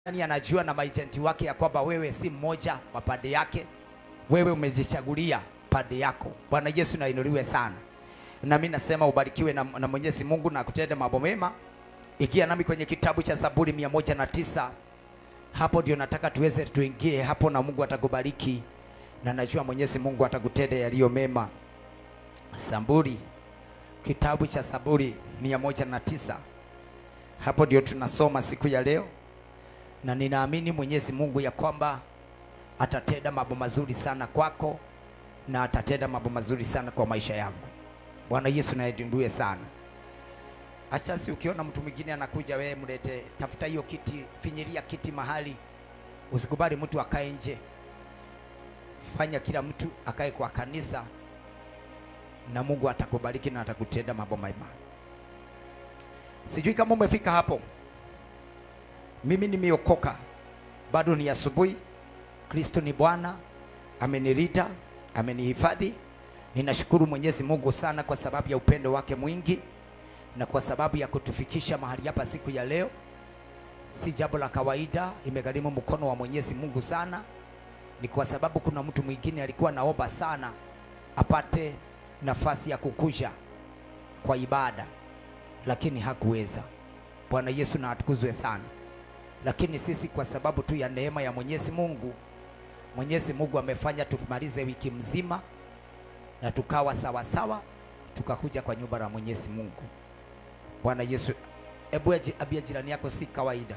Nani anajua na maejenti wake ya kwamba wewe si mmoja wa pande yake, wewe umezichagulia pande yako. Bwana Yesu nainuliwe sana, na mimi nasema ubarikiwe na, na Mwenyezi Mungu na kutende mambo mema. Ikia nami kwenye kitabu cha Zaburi mia moja na tisa hapo ndio nataka tuweze tuingie hapo, na Mungu atakubariki na najua Mwenyezi Mungu atakutenda yaliyo mema. Zaburi, kitabu cha Zaburi mia moja na tisa hapo ndio tunasoma siku ya leo na ninaamini Mwenyezi Mungu ya kwamba atatenda mambo mazuri sana kwako na atatenda mambo mazuri sana kwa maisha yangu. Bwana Yesu naedindue sana. Acha si ukiona mtu mwingine anakuja, wewe mlete, tafuta hiyo kiti, finyiria kiti mahali, usikubali mtu akae nje. Fanya kila mtu akae kwa kanisa, na Mungu atakubariki na atakutenda mambo mema. Sijui kama umefika hapo. Mimi nimeokoka, bado ni asubuhi. Kristo ni Bwana, amenilinda, amenihifadhi. Ninashukuru Mwenyezi Mungu sana kwa sababu ya upendo wake mwingi na kwa sababu ya kutufikisha mahali hapa siku ya leo. Si jambo la kawaida, imegharimu mkono wa Mwenyezi Mungu sana. Ni kwa sababu kuna mtu mwingine alikuwa naomba sana apate nafasi ya kukuja kwa ibada, lakini hakuweza. Bwana Yesu na atukuzwe sana lakini sisi kwa sababu tu ya neema ya Mwenyezi Mungu, Mwenyezi Mungu amefanya tumalize wiki mzima na tukawa sawa sawa, tukakuja kwa nyumba la Mwenyezi Mungu. Bwana Yesu, hebu abia jirani yako, si kawaida.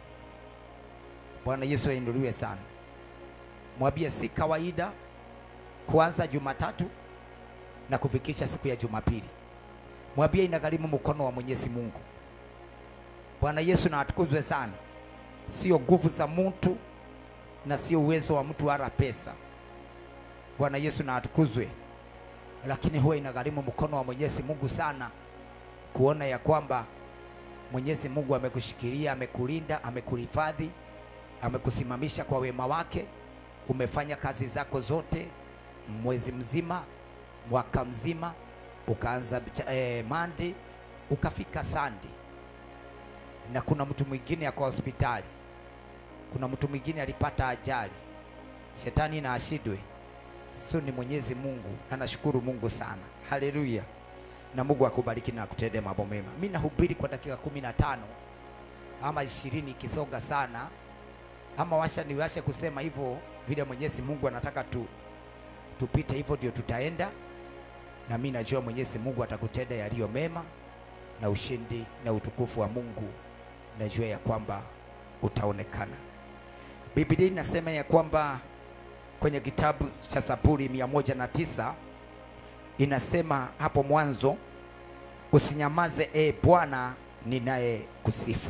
Bwana Yesu ainuliwe sana. Mwambie si kawaida kuanza Jumatatu na kufikisha siku ya Jumapili. Mwambie inagharimu mkono wa Mwenyezi Mungu. Bwana Yesu na atukuzwe sana sio nguvu za mtu na sio uwezo wa mtu wala pesa. Bwana Yesu na atukuzwe, lakini huwa inagharimu mkono wa Mwenyezi Mungu sana kuona ya kwamba Mwenyezi Mungu amekushikilia, amekulinda, amekuhifadhi, amekusimamisha kwa wema wake. Umefanya kazi zako zote mwezi mzima, mwaka mzima, ukaanza eh, Monday ukafika Sunday na kuna mtu mwingine ako hospitali, kuna mtu mwingine alipata ajali, shetani na ashidwe. So ni Mwenyezi Mungu, na nashukuru Mungu sana, haleluya. Na Mungu akubariki na akutende mambo mema. Mimi nahubiri kwa dakika kumi na tano ama ishirini ikisonga sana, ama washa niwashe kusema hivyo vile Mwenyezi Mungu anataka tu tupite hivyo, ndio tutaenda, na mimi najua Mwenyezi Mungu atakutenda yaliyo mema na ushindi na utukufu wa Mungu najua ya kwamba utaonekana. Biblia inasema ya kwamba kwenye kitabu cha Zaburi mia moja na tisa inasema hapo mwanzo, usinyamaze e Bwana ninaye kusifu.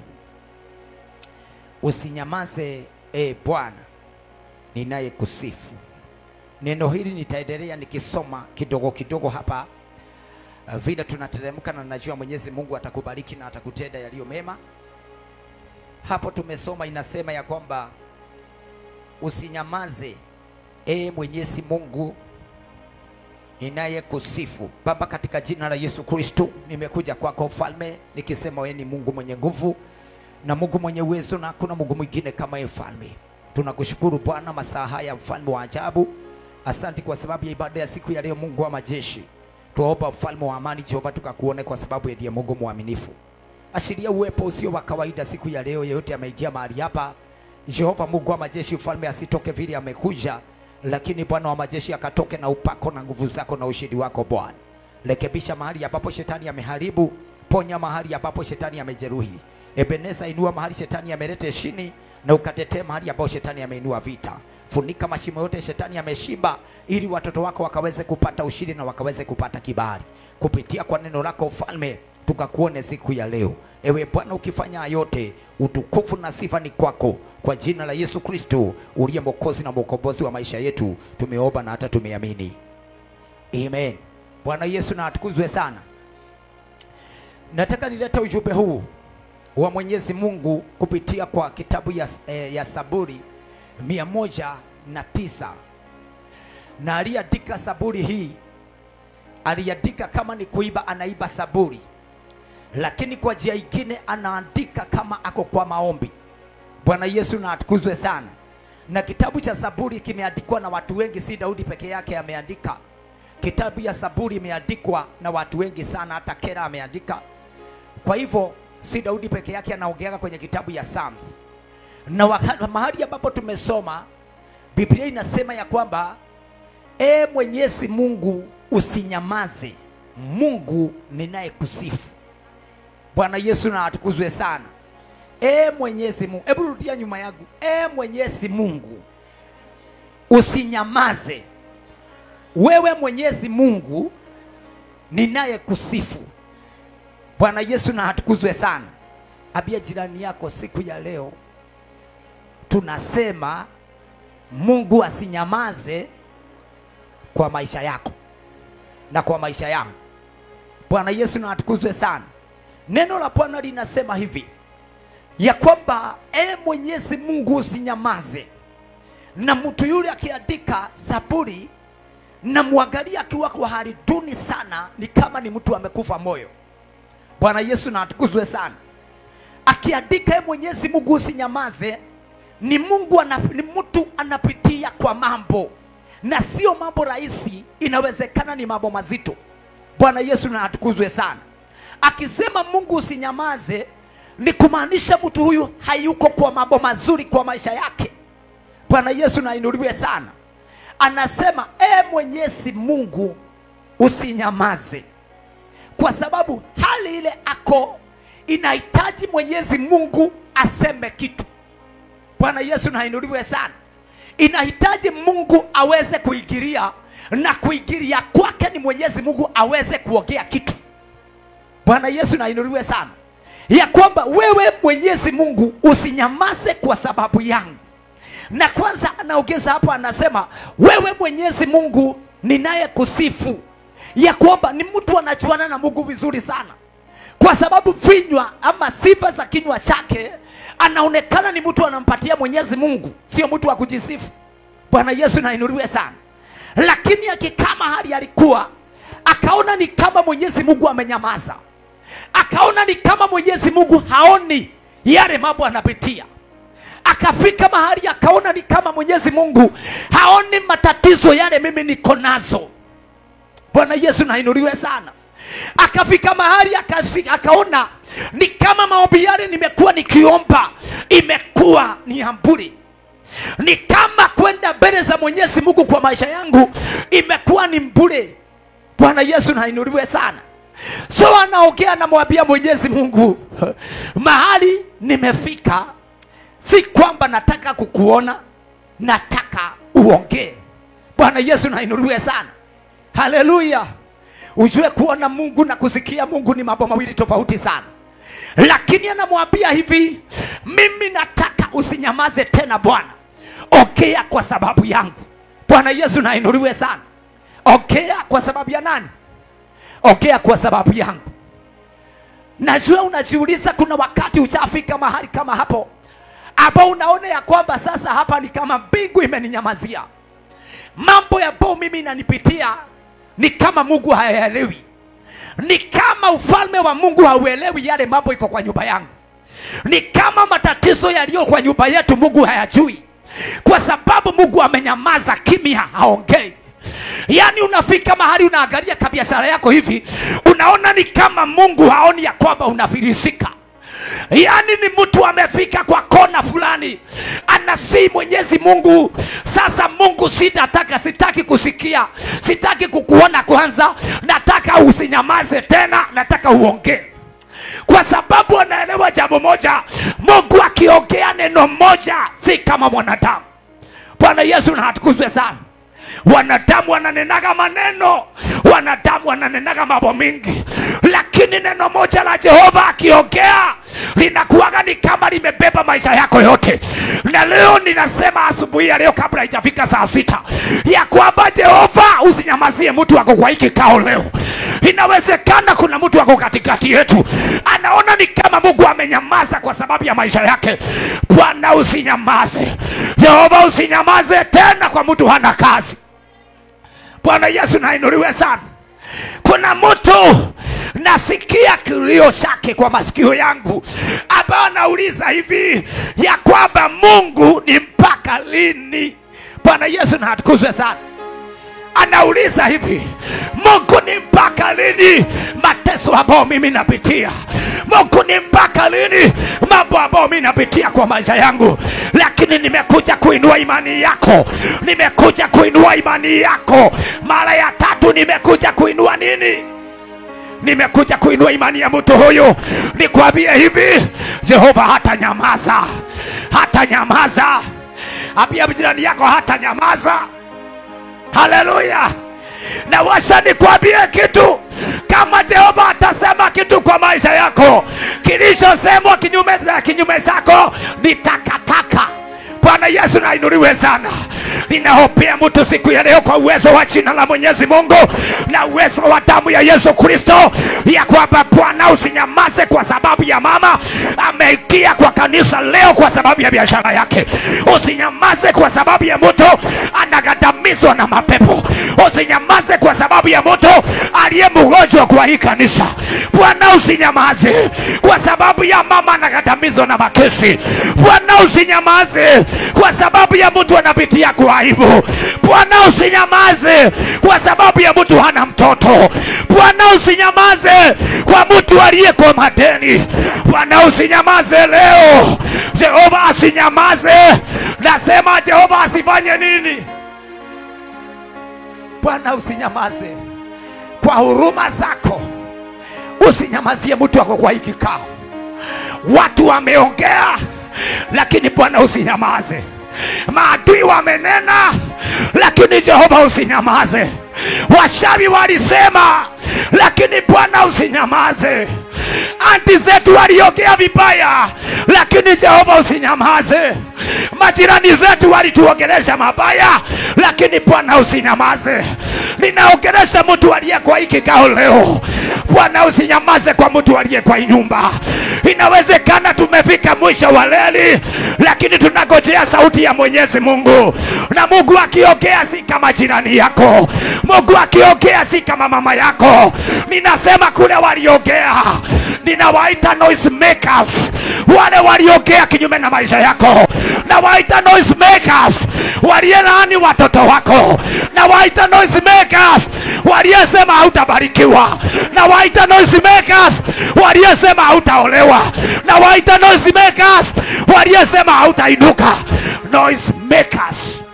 Usinyamaze e Bwana ninaye kusifu. Neno hili nitaendelea nikisoma kidogo kidogo hapa Uh, vile tunateremka na najua Mwenyezi Mungu atakubariki na atakutenda yaliyo mema. Hapo tumesoma inasema ya kwamba usinyamaze, e Mwenyezi Mungu ninaye kusifu. Baba, katika jina la Yesu Kristo, nimekuja kwako mfalme, nikisema wewe ni Mungu mwenye nguvu na Mungu mwenye uwezo, na hakuna Mungu mwingine kama yeye mfalme. Tunakushukuru Bwana masaa haya, mfalme wa ajabu. Asante kwa sababu ya ibada ya siku ya leo, Mungu wa majeshi Tuomba ufalme wa amani Jehova, tukakuone kwa sababu ndiye Mungu mwaminifu. Ashiria uwepo usio wa kawaida siku ya leo, yeyote ameingia mahali hapa Jehova Mungu wa majeshi, ufalme asitoke vile amekuja, lakini Bwana wa majeshi akatoke na upako na nguvu zako na ushindi wako Bwana. Rekebisha mahali ambapo shetani ameharibu, ponya mahali ambapo shetani amejeruhi. Ebeneza, inua mahali shetani amelete chini na ukatetee mahali ambapo shetani ameinua vita. Funika mashimo yote shetani ameshimba, ili watoto wako wakaweze kupata ushindi na wakaweze kupata kibali kupitia kwa neno lako ufalme, tukakuone siku ya leo. Ewe Bwana, ukifanya yote, utukufu na sifa ni kwako, kwa jina la Yesu Kristo uliye mwokozi na mwokombozi wa maisha yetu, tumeomba na hata tumeamini, amen. Bwana Yesu na atukuzwe sana. Nataka nilete ujumbe huu wa Mwenyezi Mungu kupitia kwa kitabu ya, eh, ya Zaburi mia moja na tisa na aliandika Zaburi hii, aliandika kama ni kuiba, anaiba Zaburi, lakini kwa njia ingine anaandika kama ako kwa maombi. Bwana Yesu na atukuzwe sana. Na kitabu cha Zaburi kimeandikwa na watu wengi, si Daudi peke yake ameandika. Kitabu ya Zaburi imeandikwa na watu wengi sana, hata Kera ameandika. Kwa hivyo si Daudi peke yake anaongeaga kwenye kitabu ya Psalms, na waka- mahali ambapo tumesoma Biblia inasema ya kwamba e Mwenyezi Mungu usinyamaze, Mungu ninayekusifu. Bwana Yesu na atukuzwe sana. E Mwenyezi Mungu, hebu rudia nyuma yangu. E Mwenyezi Mungu usinyamaze, wewe Mwenyezi Mungu ninayekusifu. Bwana Yesu na atukuzwe sana. Abia jirani yako siku ya leo, tunasema Mungu asinyamaze kwa maisha yako na kwa maisha yangu. Bwana Yesu na atukuzwe sana. Neno la Bwana linasema hivi ya kwamba e Mwenyezi Mungu usinyamaze. Na mtu yule akiandika Zaburi na mwangalia akiwa kwa hali duni sana, ni kama ni mtu amekufa moyo. Bwana Yesu na atukuzwe sana. Akiandika e Mwenyezi Mungu usinyamaze, ni Mungu ana, ni mtu anapitia kwa mambo na sio mambo rahisi, inawezekana ni mambo mazito. Bwana Yesu na atukuzwe sana. Akisema Mungu usinyamaze, ni kumaanisha mtu huyu hayuko kwa mambo mazuri kwa maisha yake. Bwana Yesu na inuliwe sana. Anasema e Mwenyezi Mungu usinyamaze, kwa sababu hali ile ako inahitaji Mwenyezi Mungu aseme kitu. Bwana Yesu na inuliwe sana. Inahitaji Mungu aweze kuingilia, na kuingilia kwake ni Mwenyezi Mungu aweze kuongea kitu. Bwana Yesu na inuliwe sana, ya kwamba wewe Mwenyezi Mungu usinyamaze kwa sababu yangu. Na kwanza anaongeza hapo, anasema wewe Mwenyezi Mungu ninaye kusifu, ya kwamba ni mtu anajuana na Mungu vizuri sana, kwa sababu vinywa ama sifa za kinywa chake anaonekana ni mtu anampatia Mwenyezi Mungu, sio mtu wa kujisifu. Bwana Yesu na inuliwe sana. Lakini akikaa mahali alikuwa akaona ni kama Mwenyezi Mungu amenyamaza, akaona ni kama Mwenyezi Mungu haoni yale mambo anapitia akafika mahali akaona ni kama Mwenyezi Mungu haoni matatizo yale mimi niko nazo. Bwana Yesu nainuliwe sana. Akafika mahali akafika, akaona ni kama maombi yale nimekuwa nikiomba imekuwa ni amburi, ni kama kwenda mbele za Mwenyezi Mungu kwa maisha yangu imekuwa ni mbure. Bwana Yesu nainuliwe sana. So anaongea anamwambia Mwenyezi Mungu, mahali nimefika si kwamba nataka kukuona, nataka uongee. Bwana Yesu nainuliwe sana, haleluya. Ujue kuona Mungu na kusikia Mungu ni mambo mawili tofauti sana, lakini anamwambia hivi, mimi nataka usinyamaze tena Bwana, ongea kwa sababu yangu. Bwana Yesu nainuliwe sana. Ongea kwa sababu ya nani? Ongea kwa sababu yangu. Najua unajiuliza, kuna wakati ushafika mahali kama hapo ambao unaona ya kwamba sasa hapa ni kama mbingu imeninyamazia, mambo ambayo mimi inanipitia ni kama Mungu hayaelewi, ni kama ufalme wa Mungu hauelewi yale mambo iko kwa nyumba yangu, ni kama matatizo yaliyo kwa nyumba yetu Mungu hayajui, kwa sababu Mungu amenyamaza kimya, haongei. Yaani unafika mahali unaangalia kabiashara yako hivi, unaona ni kama Mungu haoni ya kwamba unafilisika yaani ni mtu amefika kwa kona fulani anasii mwenyezi mungu sasa mungu sitataka sitaki kusikia sitaki kukuona kwanza nataka usinyamaze tena nataka uongee kwa sababu anaelewa jambo moja mungu akiongea neno moja si kama mwanadamu bwana yesu na atukuzwe sana wanadamu wananenaga maneno wanadamu wananenaga mambo mingi lakini neno moja la jehova akiongea linakuwaga ni kama limebeba maisha yako yote na leo ninasema asubuhi ya leo kabla haijafika saa sita ya kwamba jehova usinyamazie mtu wako kwa hiki kao leo inawezekana kuna mtu wako katikati yetu anaona ni kama mungu amenyamaza kwa sababu ya maisha yake bwana usinyamaze jehova usinyamaze tena kwa mtu hana kazi bwana yesu nainuliwe sana kwa kuna mtu nasikia kilio chake kwa masikio yangu ambayo anauliza hivi ya kwamba mungu ni mpaka lini bwana yesu na atukuzwe sana anauliza hivi mungu ni mpaka lini mateso ambayo mimi napitia mungu ni mpaka lini mambo ambayo mimi napitia kwa maisha yangu lakini nimekuja kuinua imani yako nimekuja kuinua imani yako mara ya tatu nimekuja kuinua nini nimekuja kuinua imani ya mtu huyu nikwambie hivi jehova hata nyamaza hata nyamaza ambia jirani yako hata nyamaza haleluya na washa nikwambie kitu kama jehova atasema kitu kwa maisha yako kilichosemwa kinyume za kinyume chako ni takataka bwana yesu nainuliwe sana ninahopea mtu siku ya leo kwa uwezo wa jina la mwenyezi mungu na uwezo wa damu ya yesu kristo ya kwamba bwana usinyamaze kwa sababu ya mama ameingia kwa kanisa leo kwa sababu ya biashara yake usinyamaze kwa sababu ya mtu anagadamizwa na mapepo usinyamaze kwa sababu ya mtu aliye mgonjwa kwa hii kanisa bwana usinyamaze kwa sababu ya mama anagadamizwa na makesi bwana usinyamaze kwa sababu ya mtu anapitia kwa aibu bwana usinyamaze kwa sababu ya mtu hana mtoto bwana usinyamaze kwa mtu aliye kwa madeni bwana usinyamaze leo jehova asinyamaze nasema jehova asifanye nini bwana usinyamaze kwa huruma zako usinyamazie mtu wako kwa hii kikao watu wameongea lakini bwana usinyamaze maadui wamenena lakini jehova usinyamaze washawi walisema lakini bwana usinyamaze anti zetu waliongea vibaya lakini jehova usinyamaze majirani zetu walituongelesha mabaya lakini bwana usinyamaze ninaongelesha mtu aliye kwa hii kikao leo bwana usinyamaze kwa mtu aliye kwa hii nyumba inawezekana tumefika mwisho wa leli lakini tunagojea sauti ya mwenyezi mungu na mungu akiongea si kama jirani yako mungu akiongea si kama mama yako ninasema kule waliongea ninawaita noise makers wale waliongea kinyume na maisha yako nawaita noise makers walielaani watoto wako nawaita noise makers waliyesema hautabarikiwa nawaita noise makers waliyesema hautaolewa nawaita noise makers waliyesema hautainuka noise makers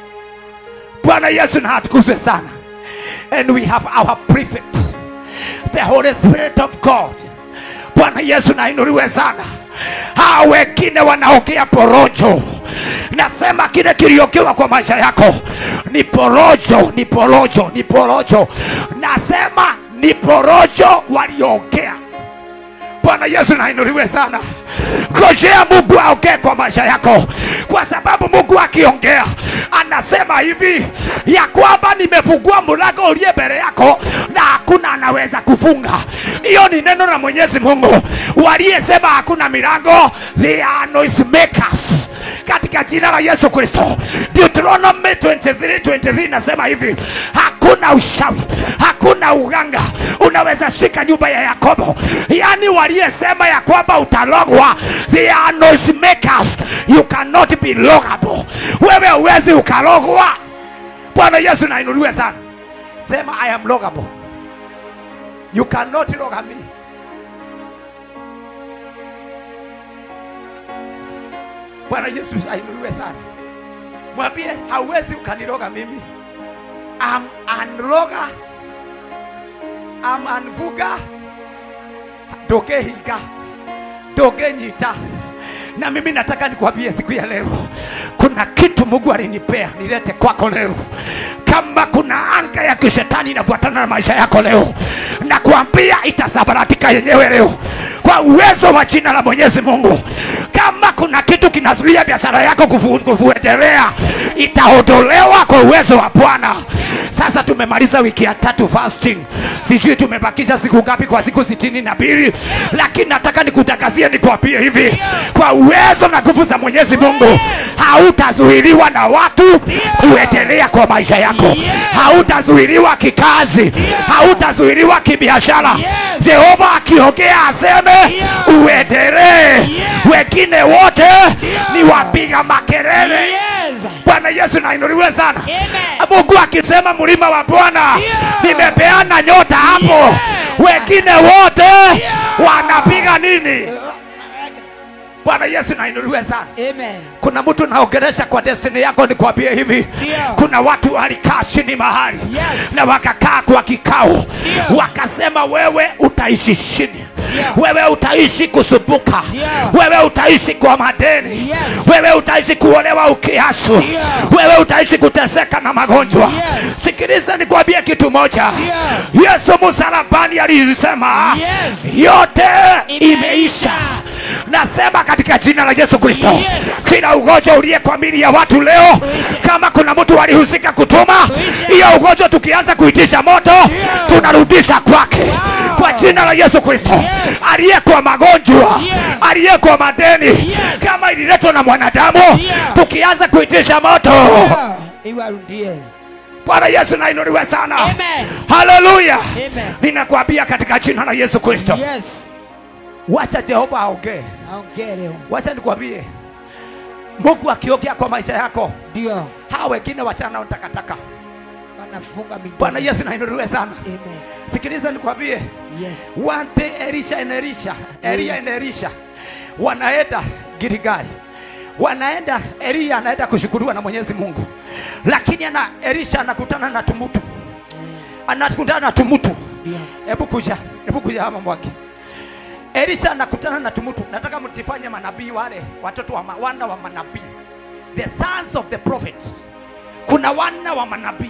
bwana yesu na atukuzwe sana and we have our prefect the holy spirit of god bwana yesu nainuliwe sana hawa wengine wanaongea porojo nasema kile kiliokiwa kwa maisha yako ni porojo ni porojo ni porojo nasema ni porojo waliongea bwana yesu nainuliwe sana ngojea mungu aongee kwa maisha yako kwa sababu mungu akiongea anasema hivi ya kwamba nimefungua mlango uliye mbele yako na hakuna anaweza kufunga hiyo ni neno la mwenyezi mungu waliyesema hakuna milango they are noise makers katika jina la yesu kristo deuteronomy 23 23 nasema hivi hakuna ushawi hakuna uganga unaweza shika nyumba ya yakobo yaani waliyesema ya kwamba utalogwa they are noise makers you cannot be logable wewe huwezi ukalogwa bwana yesu nainuliwe sana sema i am logable you cannot log me bwana yesu ainuliwe sana mwambie hauwezi ukaniloga mimi am unloga am anvuga ndogehiga ndogenyita na mimi nataka nikwambie siku ya leo kuna kitu mungu alinipea nilete kwako leo kama kuna anga ya kishetani inafuatana na maisha yako leo na kuambia itasabaratika yenyewe leo kwa uwezo wa jina la mwenyezi mungu kama kuna kitu kinazuia biashara yako kufu- kuendelea itaondolewa kwa uwezo wa bwana Sasa tumemaliza wiki ya tatu fasting, sijui tumebakisha siku ngapi kwa siku sitini na mbili, lakini nataka nikutangazie, nikwambie hivi, kwa uwezo na nguvu za Mwenyezi Mungu hautazuiliwa na watu kuendelea kwa maisha yako, hautazuiliwa kikazi, hautazuiliwa kibiashara. Jehova akiongea aseme uendelee, wengine wote ni wapiga makelele. Yes. Bwana Yesu nainuliwe sana. Amen. Mungu akisema mlima wa Bwana, nimepeana nyota hapo, wengine wote wanapiga nini? Bwana Yesu nainuliwe sana. Amen. Kuna mtu naongelesha kwa destiny yako, nikwambie hivi, Ndio. kuna watu walikaa chini mahali Yes. na wakakaa kwa kikao, wakasema wewe utaishi chini Ndio. wewe utaishi kusumbuka, Ndio. wewe utaishi kwa madeni, Yes. wewe utaishi kuolewa ukiasu, Ndio. wewe utaishi kuteseka na magonjwa. Yes. Sikiliza nikwambie kitu moja, Ndio. Yesu msalabani alisema Yes. yote Imeisha. imeisha. Nasema katika jina la Yesu Kristo, Yes. kila ugonjwa uliye kwa mili ya watu leo, Uishe. kama kuna mtu alihusika kutuma Uishe. hiyo ugonjwa, tukianza kuitisha moto tunarudisha kwake kwa jina la Yesu Kristo. Aliyekuwa magonjwa, aliyekuwa madeni, kama ililetwa na mwanadamu, tukianza kuitisha moto, Ah, Iwarudie. Bwana Yesu nainuliwe sana. Amen. Haleluya! Amen. Ninakwambia katika jina la Yesu Kristo, Yes. wacha Jehova aongee. Aongee leo. Wacha nikwambie, Mungu akiongea kwa maisha yako, Ndio. hawa wengine wachana takataka. Wanafunga midomo. Bwana Yesu nainuliwe sana. Amen. Sikiliza nikwambie, Yes. One day Elisha and Elisha, Elia and Elisha wanaenda Gilgali, wanaenda Elia anaenda kushukuriwa na Mwenyezi Mungu, lakini ana Elisha anakutana na tumutu, anakutana na tumutu. Ndio. Hebu kuja, hebu kuja hapa mwaki. Elisha anakutana na tumutu. Nataka mtifanye manabii wale watoto wa ma, wana wa manabii, the sons of the prophet. Kuna wana wa manabii.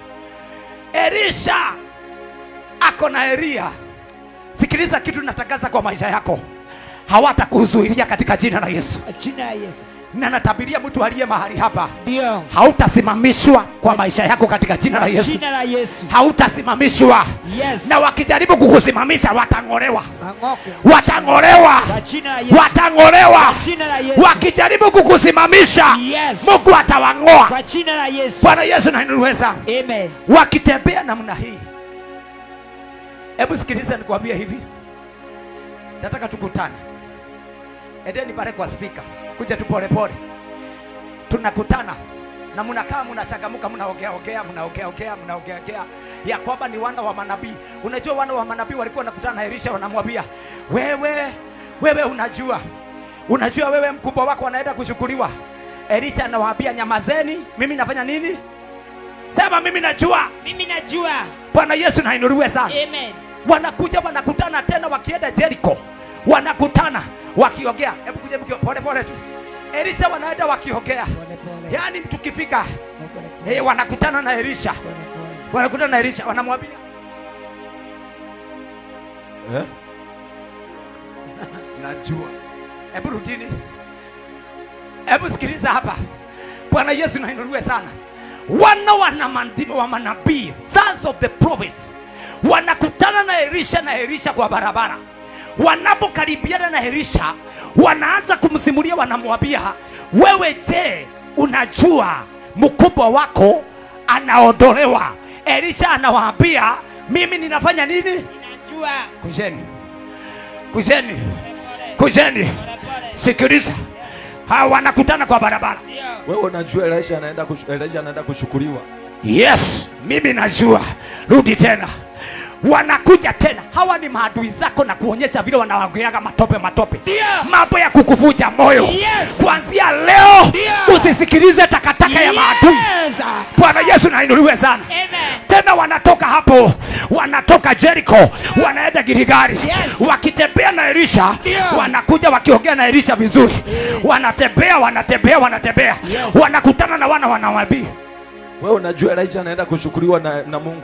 Elisha ako na Elia. Sikiliza kitu natangaza kwa maisha yako, hawatakuzuilia katika jina la Yesu. Jina la Yesu. Na natabiria mtu aliye mahali hapa, Ndio. hautasimamishwa kwa maisha yako katika jina la Yesu, Jina la Yesu. hautasimamishwa Yes. na wakijaribu kukusimamisha watang'olewa, Ang'oke. watang'olewa, Kwa jina la Yesu. watang'olewa. Jina la Yesu. Wakijaribu kukusimamisha, Yes. Mungu atawang'oa. Kwa jina la Yesu. Bwana Yesu nainuliwe sana. Amen. wakitembea namna hii. Hebu sikiliza nikwambie hivi, nataka tukutane, endeni pale kwa spika, kuja tu pole pole, tunakutana na mnakaa mnashagamuka, mnaongea ongea, mnaongea ongea, mnaongea ongea ya kwamba ni wana wa manabii. Unajua wana wa manabii walikuwa wanakutana na Elisha, wanamwambia wewe, wewe unajua, unajua wewe mkubwa wako anaenda kushukuriwa. Elisha anawaambia nyamazeni, mimi nafanya nini? Sema mimi najua. Mimi najua. Bwana Yesu nainuliwe sana. Amen. Wanakuja wanakutana tena, wakienda Jericho wanakutana wakiongea. Hebu kuja mkio pole pole tu. Elisha wanaenda wakiongea, Pole pole. yaani tukifika Pole pole. eh, wanakutana na Elisha, Pole pole. wanakutana na Elisha, wanamwambia Eh? Najua. hebu rudini, hebu sikiliza hapa. Bwana Yesu nainuliwe sana. Wana wana mandimo wa manabii, sons of the prophets, wanakutana na Elisha na Elisha kwa barabara. Wanapokaribiana na Elisha, wanaanza kumsimulia, wanamwambia wewe, je, unajua mkubwa wako anaondolewa? Elisha anawaambia mimi ninafanya nini? Najua. Kujeni, kujeni, Pole pole. kujeni. Pole pole. Sikiliza, hawa wanakutana kwa barabara. Ndio. Wewe unajua Elisha anaenda kushu, Elisha anaenda kushukuriwa. Yes, mimi najua. Rudi tena, wanakuja tena. Hawa ni maadui zako na kuonyesha vile wanawageaga matope matope, Ndio. mambo ya kukuvuja moyo. Yes. Kuanzia leo Ndio. usisikilize takataka ya maadui. Yes. Bwana Yesu nainuliwe sana. Amen. tena wanatoka hapo, wanatoka Jericho, wanaenda Gilgali. Yes. Wakitembea na Elisha, Ndio. wanakuja wakiongea na Elisha vizuri, wanatembea wanatembea wanatembea, Yes. wanakutana na wana wa nabii. Wewe unajua Elisha anaenda kushukuriwa na, na Mungu.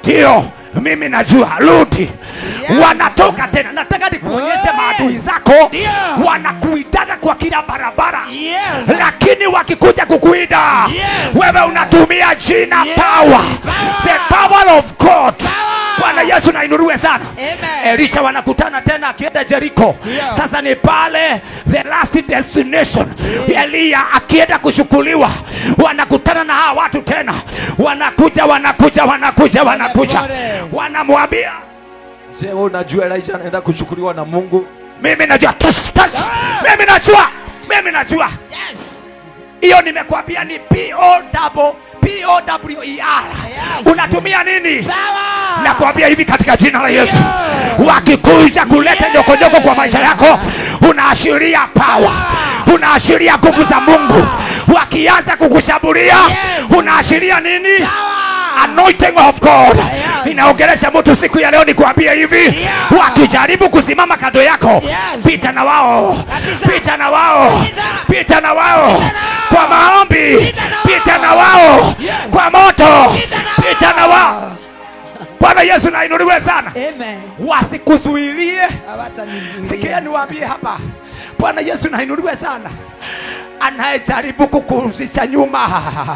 ndio mimi najua rudi Yes. wanatoka tena nataka nikuonyeshe Oh, maadui yes. zako Ndio. wanakuitaga kwa kila barabara Yes. lakini wakikuja kukuida Yes. wewe unatumia jina Yes. power Power. the power of god Power. bwana yesu nainuliwe sana Amen. elisha wanakutana tena akienda jeriko Ndio. sasa ni pale the last destination eliya akienda kushukuliwa wanakutana na hawa watu tena wanakuja wanakuja wanakuja wanakuja Pole. wanamwambia Je, wewe unajua Elijah anaenda kuchukuliwa na Mungu? mimi najua tus, tus. mimi najua mimi najua Yes. hiyo nimekwambia ni P-O-double- P-O-W-E-R. Yes. unatumia nini Power. nakwambia hivi katika jina la yesu Ndio. wakikuja kuleta Yes. nyokonyoko kwa maisha yako unaashiria pawa unaashiria nguvu za mungu wakianza kukushambulia Yes. unaashiria nini Power. anointing of god Yes. inaongelesha mtu siku ya leo nikwambia hivi Yeah. wakijaribu kusimama kando yako Yes. pita na wao Kabisa. pita na wao Kabisa. pita na wao wao. kwa maombi Pita na wao. pita na wao Yes. kwa moto Pita na pita na wao bwana yesu nainuliwe sana Amen. wasikuzuilie Hawatanizuia. sikia niwaambie hapa bwana yesu nainuliwe sana anayejaribu kukurudisha nyuma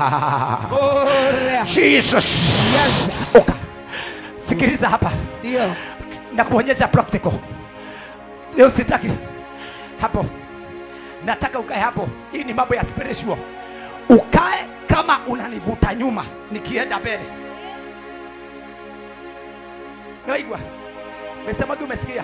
Ora. jesus Yes. uka sikiliza hapa Ndio. na kuonyesha practical leo sitaki hapo nataka ukae hapo hii ni mambo ya spiritual ukae kama unanivuta nyuma nikienda mbele naigwa mesemagi umesikia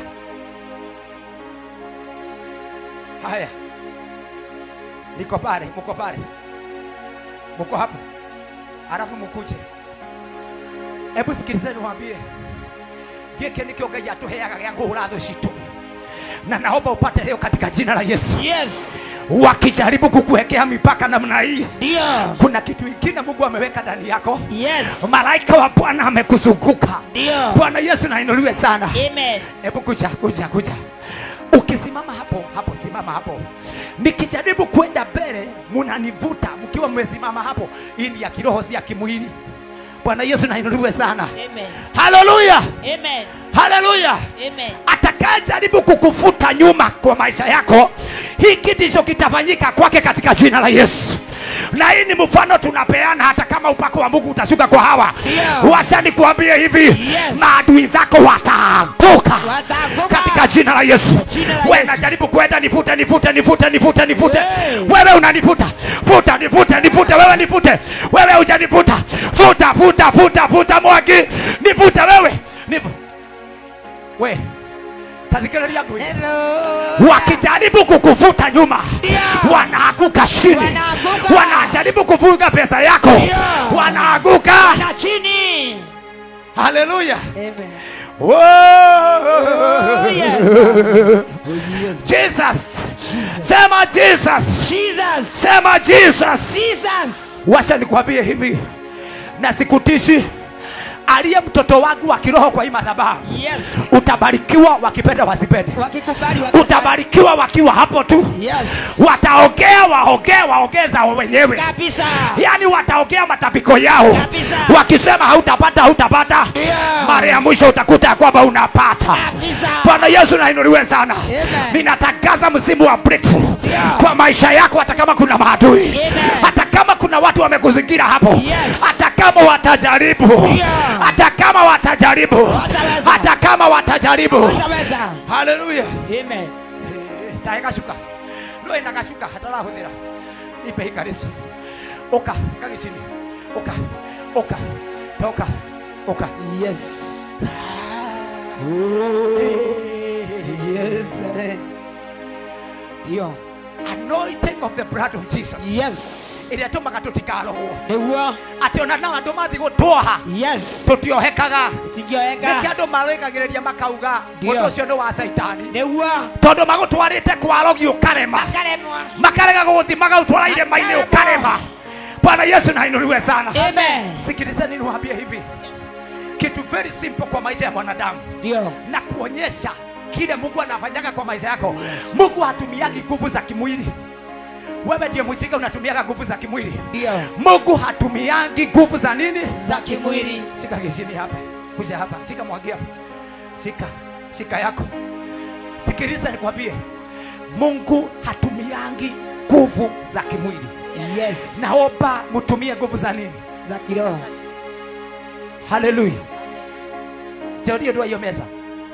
haya niko pale mko pale mko hapo alafu mkuje hebu sikilizeni waambie gĩkĩ nĩkĩo ngai atũheaga gĩa kũhũra thũ citũ na naomba upate leo katika jina la yesu Yes. wakijaribu kukuwekea mipaka namna hii Ndio. kuna kitu ingine mungu ameweka ndani yako Yes. malaika wa bwana amekuzunguka Ndio. bwana yesu nainuliwe sana Amen. hebu kuja kuja kuja ukisimama hapo hapo simama hapo nikijaribu kwenda mbele munanivuta mkiwa mmesimama hapo hii ni ya kiroho si ya kimwili bwana yesu nainuliwe sana Amen. haleluya Amen. haleluya Amen. atakayejaribu kukufuta nyuma kwa maisha yako hiki ndicho kitafanyika kwake katika jina la yesu na hii ni mfano tunapeana hata kama upako wa mungu utashuka kwa hawa Ndio. wacha nikuambie hivi Yes. maadui zako wataanguka Wataanguka. katika jina la yesu Jina la we Yesu. najaribu kwenda nifute nifute nifute nifute nifute Hey. wewe unanifuta futa nifute nifute wewe nifute wewe hujanifuta futa futa futa futa mwagi nifute wewe nifu we tathikĩrĩria ngui Hello. wakijaribu kukuvuta nyuma Ndio. wanaanguka chini Wanaanguka. wanajaribu kuvuga pesa yako Ndio. wanaanguka Na chini. haleluya Amen. Whoa. Yes. jesus sema jesus Jesus. sema jesus Jesus. washa nikwambie hivi na sikutishi aliye mtoto wangu wa kiroho kwa hii madhabahu Yes. utabarikiwa wakipenda wasipende Wakikubali wakikubali. utabarikiwa wakiwa hapo tu Yes. wataongea waongee waongee zao wenyewe Kabisa. yaani wataongea matapiko yao Kabisa. wakisema hautapata hautapata Yeah. mara ya mwisho utakuta ya kwamba unapata Kabisa. bwana yesu nainuliwe sana Amen. ninatangaza msimu wa breakthrough Yeah. kwa maisha yako hata kama kuna maadui Amen. hata kama kuna watu wamekuzingira hapo Yes. hata kama watajaribu Yeah. hata kama watajaribu Wataweza. hata kama watajaribu Wataweza. haleluya Amen. tahe gacuka no ina gacuka hatarahũthĩra ipe ikaricu ũka kagicini ũka ũka toka ũka Yes. Yes. Ndio. anointing of the blood of jesus Yes. ĩrĩa tũmaga tũtikarohwo Nĩguo. atĩ ona nao andũ mathiĩ gũtwoha Yes. tũtiohekaga Tũngĩoeka. nĩkĩ andũ marĩkagĩrĩria makauga Ndio. ũndũ ũcio nĩ wa caitani Nĩguo. tondũ magũtwarĩte kwarogi ũkarema Makaremwa. makarega gũgũthi magagũtwara irĩma-inĩ ũkarema bwana yesu nainuliwe sana Amen. sikilizeni niwaambie hivi kitu very simple kwa maisha ya mwanadamu Ndio. na kuonyesha kile mungu anafanyaga kwa maisha yako mungu hatumiagi nguvu za kimwili wewe ndiye mwisika unatumiaga nguvu za kimwili Ndio. mungu hatumiagi nguvu za nini Za kimwili. shika kishini hapa kuja hapa, shika mwagi hapa, shika shika yako. Sikiliza nikwambie, Mungu hatumiangi nguvu za kimwili. Yes. Naomba mtumie nguvu za nini? Za kiroho. Haleluya. Jodio ndio hiyo meza.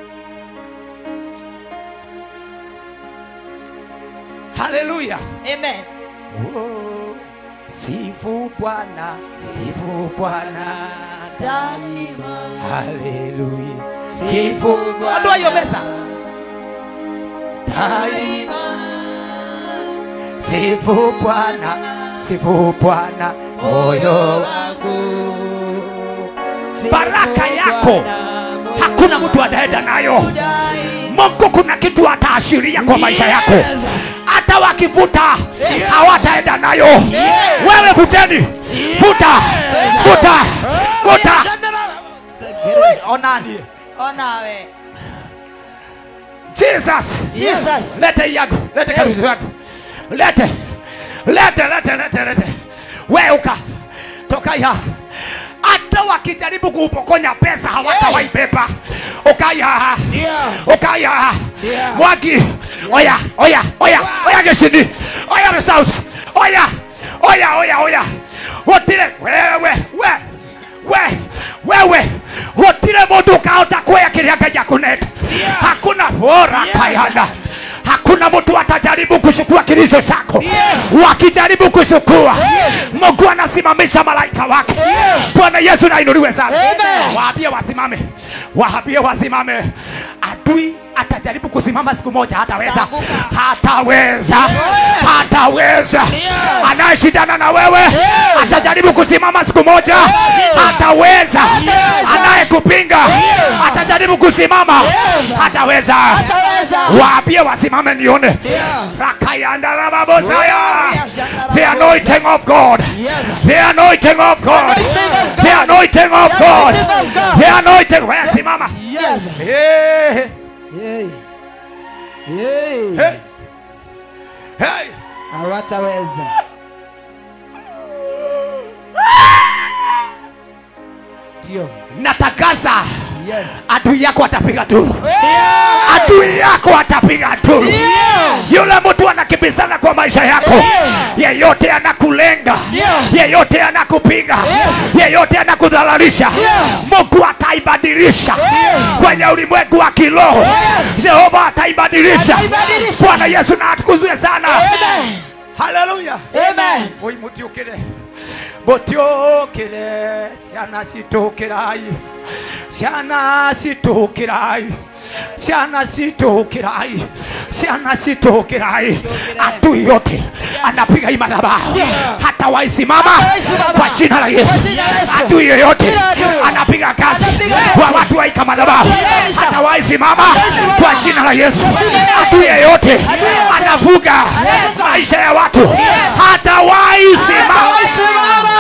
Haleluya. Amen. Oh, sifu Bwana, sifu Bwana. Daima. Haleluya. Sifu Bwana. Ondoa hiyo meza. Daima. Sifu Bwana, sifu Bwana. Moyo baraka yako hakuna mtu ataenda nayo. Mungu kuna kitu ataashiria kwa maisha yako, hata wakivuta hawataenda nayo. Wewe vuteni, vuta, vuta, vuta. Onani, Onawe. Jesus, Jesus. lete yako, lete karusi yako, lete, lete, lete, lete, lete. Weuka, toka ya hata wakijaribu kuupokonya pesa hawatawaibeba. Ukaya, ukaya, mwagi, oya, oya, oya, oya geshini, oya mesausi, oya, oya, oya, oya, wotile, wewe, we, we, wewe, wotile mundu ukahota kuoya kiria Ngai akuneta. Hakuna bora kayana hakuna mtu atajaribu kuchukua kilicho chako wakijaribu kuchukua mungu anasimamisha malaika wake bwana yesu nainuliwe sana waambie wasimame waambie wasimame adui atajaribu kusimama siku moja hataweza hataweza hataweza anayeshindana na wewe atajaribu kusimama siku moja hataweza anayekupinga atajaribu kusimama hataweza waambie wasimame nione rakayandarababosaya the anointing of god the anointing of god the anointing of god the anointing wewe simama Yes. hey, Yay. Yay. hey, hey. Hawataweza. Ndio. natangaza Yes. adui yako atapiga duru adui yako atapiga duru yule mtu anakimbizana kwa maisha yako yeyote anakulenga yeyote anakupiga yeyote anakudhalalisha mungu ataibadilisha kwenye ulimwengu wa kiroho jehova ataibadilisha Ataibadilisha. bwana yesu na atukuzwe sana Amen. haleluya Amen. oi mutiukire mutiukire ciana citukirai ciana citukirai ciana citukirai ciana citukirai adui yote anapiga imadhabahu hata waisimama Hatawaisimama. kwa jina la yesu Kwa jina la Yesu. adui yoyote Kila adui. anapiga kazi Anapiga kazi. kwa watu waika madhabahu Watu wa kanisa. hata waisimama Hatawaisimama. kwa jina la yesu Kwa jina la Yesu. adui yeyote Adui yeyote. anavuga Anavuga. maisha ya watu hata waisimama Hatawasimama.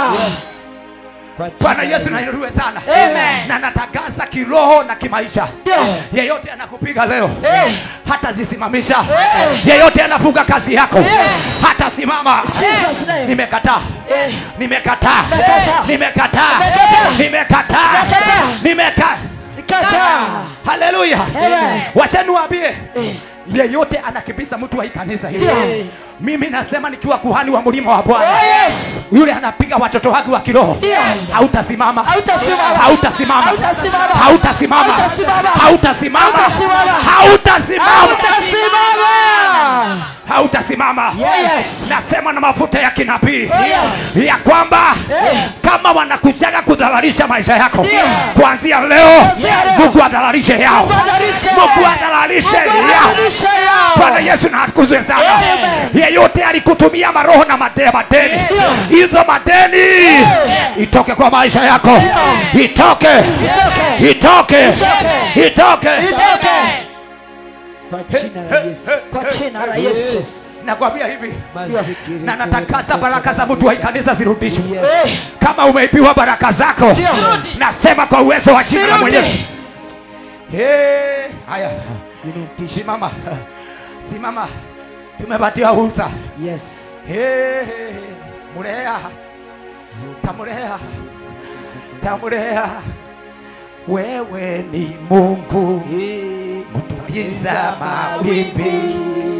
bwana yesu nainuliwe sana Amen. na natangaza kiroho na kimaisha Ndio. yeyote anakupiga leo Eh. hata zisimamisha Eh. yeyote anafunga kazi yako Yes. hata simama Jesus name. nimekataa Eh. nimekataa Nimekataa. nimekataa Nimekataa. nimekataa Nimekataa. nimekataa Kataa. haleluya Amen. wacheni waambie yeyote anakimbiza mtu wa hii kanisa hili Ndio. mimi nasema nikiwa kuhani wa mlima wa bwana Oh, yes. yule anapiga watoto wake wa kiroho Ndio. hautasimama Hautasimama. hautasimama Hautasimama. hautasimama Hautasimama. hautasimama Hautasimama. hautasimama Hautasimama. hautasimama Yes. nasema na mafuta ya kinabii Yes. ya kwamba Yes. kama wanakujaga kudhalalisha maisha yako Ndio. kuanzia leo Kuanzia leo. mungu adhalalishe yao Mungu adhalalishe. mungu adhalalishe Mungu yao adhalalishe yao. bwana yesu na atukuzwe sana Amen. yeyote alikutumia maroho na made- madeni hizo madeni itoke kwa maisha yako itoke Itoke. itoke itoke Itoke. Kwa jina la Yesu. Kwa jina la Yesu. nakwambia hivi Masikiri na natangaza baraka za mtu wa hii kanisa zirudishwe Eh. kama umeibiwa baraka zako Ndio. nasema kwa uwezo wa jina la Sirudi. mwenyezi Eh, haya Zinutisha. simama simama tumepatia fursa Yes. Eh, murea tamurea tamurea wewe ni Mungu mtuliza mawimbi,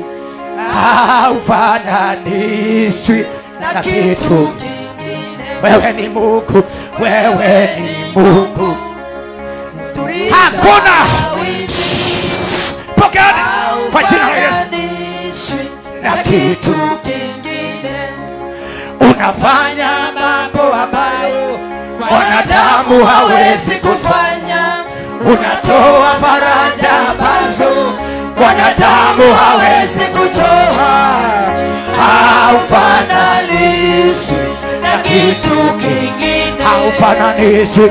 haufananishwi na kitu. Wewe ni Mungu, wewe ni Mungu, hakuna pokeani kwa jina la Yesu na kitu unafanya mambo ambayo mwanadamu hawezi kufanya, unatoa faraja ambazo mwanadamu hawezi kutoa, haufananishwi na kitu kingine, haufananishwi,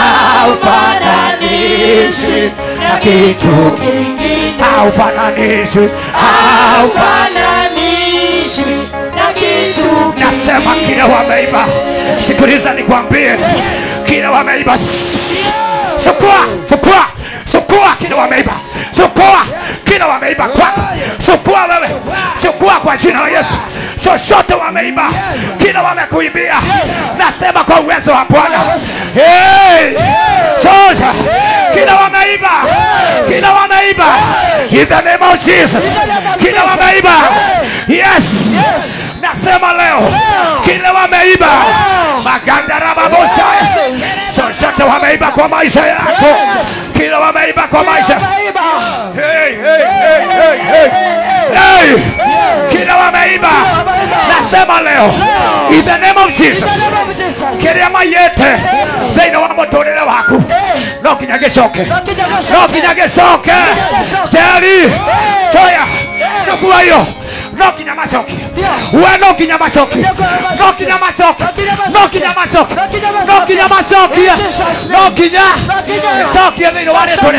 haufananishwi na kitu kingine, haufananishwi, haufananishwi na kitu Nasema kile wameiba, sikiliza nikwambie, kile wameiba, chukua, chukua, chukua kile wameiba, chukua kile wameiba kwako, chukua wewe, chukua kwa jina la Yesu, chochote wameiba, kile wamekuibia, nasema kwa uwezo wa Bwana, hey, chocha kile wameiba, kile wameiba, in the name of Jesus, kile wameiba, yes, nasema leo kile wameiba magandarababosha chochote wameiba kwa maisha yako kile wameiba kwa maisha hey, hey, hey, hey, hey. Hey, kile wameiba nasema leo in the name of Jesus kĩrĩa maiyĩte thĩinĩ wa mũtũrĩre waku no nginya gĩcoke no nginya gĩcoke ceri coya cukua iyo no nginya macokie we no nginya macokie no nginya macokie no nginya macokie no nginya macokie no nginya gĩcokie thĩinĩ wa rĩtwa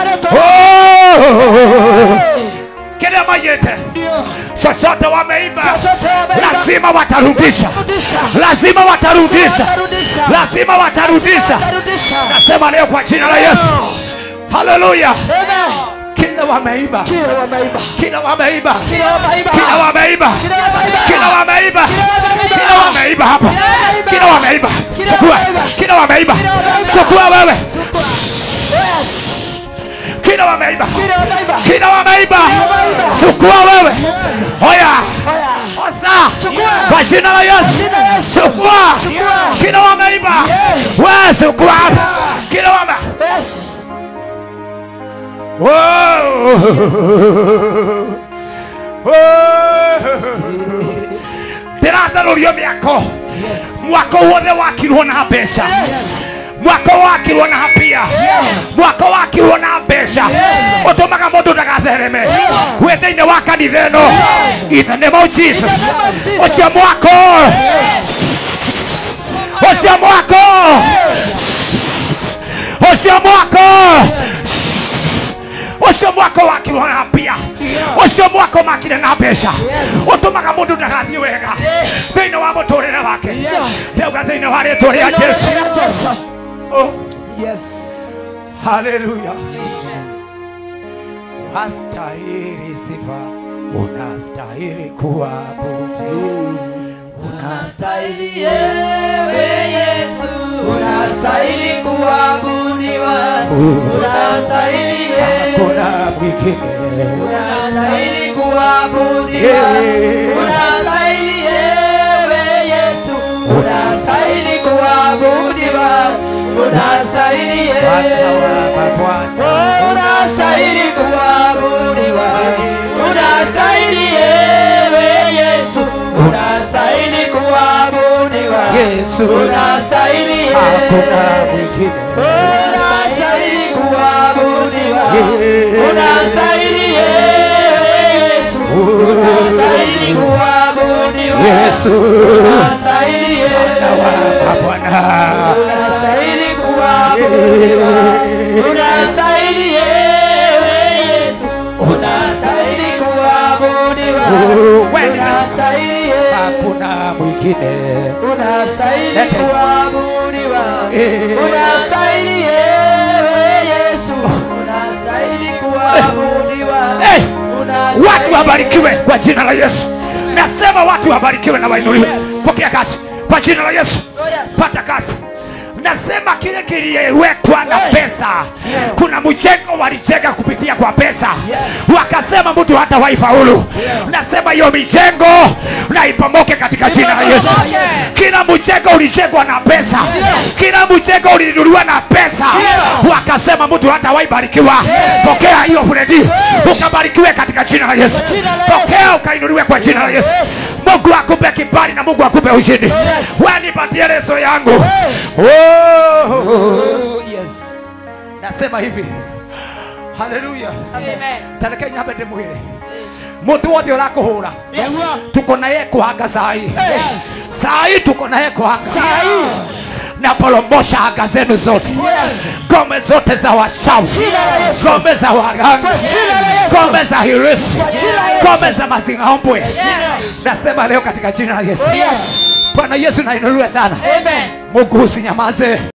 kĩrĩa maiyĩte chochote wameiba lazima watarudisha lazima watarudisha lazima watarudisha nasema leo kwa jina la yesu haleluya kila wameiba kila wameiba kila wameiba kila wameiba kila wameiba hapa kila wameiba chukua kila wameiba chukua wewe kila wameiba kila wameiba chukua wewe hoya osa kwa jina la yesu chukua kila wameiba we chukua kila wame ndĩratharũrio mĩako mwako wothe wakirwo na mbeca mwako wakirwo na mbia mwako wakirwo na mbeca ũtũmaga mũndũ ndagathereme wĩ thĩinĩ wa kanitha ĩno in the name of jesus ũcio mwako ũcio mwako ũcio mwako ũcio mwako wakirwo na mbia ũcio mwako makire na mbeca ũtũmaga mũndũ ndagathiĩ wega thĩinĩ wa mũtũrĩre wake ndauga thĩinĩ wa rĩtwa rĩa jesu Oh. Yes. Haleluya. Wastahili sifa, unastahili kuabudu, unastahili Ewe Yesu, unastahili kuabudiwa, unastahili wewe, hakuna mwingine. unastahili kuabudiwa, unastahili ewe Yesu, unastahili kuabudiwa, unastahili Bwana ewe wa mabwana, unastahili kuabudiwa, unastahili ewe Yesu, unastahili kuabudiwa, Yesu, unastahili hakuna ewe mwingine. unastahili kuabudiwa, Yeah. unastahili ewe Yesu, unastahili kuabudiwa, Yesu, unastahili ewe mabwana, unastahili kuabudiwa, unastahili ewe Yesu, unastahili kuabudiwa, Wewe. unastahili ewe hakuna mwingine. unastahili Lete. kuabudiwa, Eh. unastahili ewe Yesu, unastahili kuabudiwa, Hey! unastahili watu wabarikiwe kwa jina la Yesu. Nasema watu wabarikiwe na wainuliwe. Pokea kazi kwa jina la Yesu. Oh, yes. Pata kazi, nasema kile kiliwekwa na Yes. pesa kuna mjengo walijenga kupitia kwa pesa wakasema mtu hata waifaulu nasema hiyo mijengo na ipomoke katika jina la yesu kila mjengo ulijengwa na pesa kila mjengo ulinunuliwa na pesa wakasema mtu hata waibarikiwa pokea hiyo fredi ukabarikiwe katika jina la yesu Jina la Yesu. pokea ukainuliwe kwa jina la yesu mungu akupe kibali na mungu akupe ushindi wanipatie leso yangu oh. Oh, yes. nasema hivi haleluya tareke nyambe ndimwire mundu wothe urakuhura Yes. tuko naye kuhanga sai Yes. sai tuko naye kuhanga Sahi. na poromosha anga zenu zote Yes. ngome zote za washawi Jina la Yesu. ngome za waganga Kwa jina la Yesu. ngome za hirisi Kwa jina la Yesu. ngome za mazingaombwe nasema leo katika jina la yesu Yes. bwana yesu nainuliwe sana Amen. mungu usinyamaze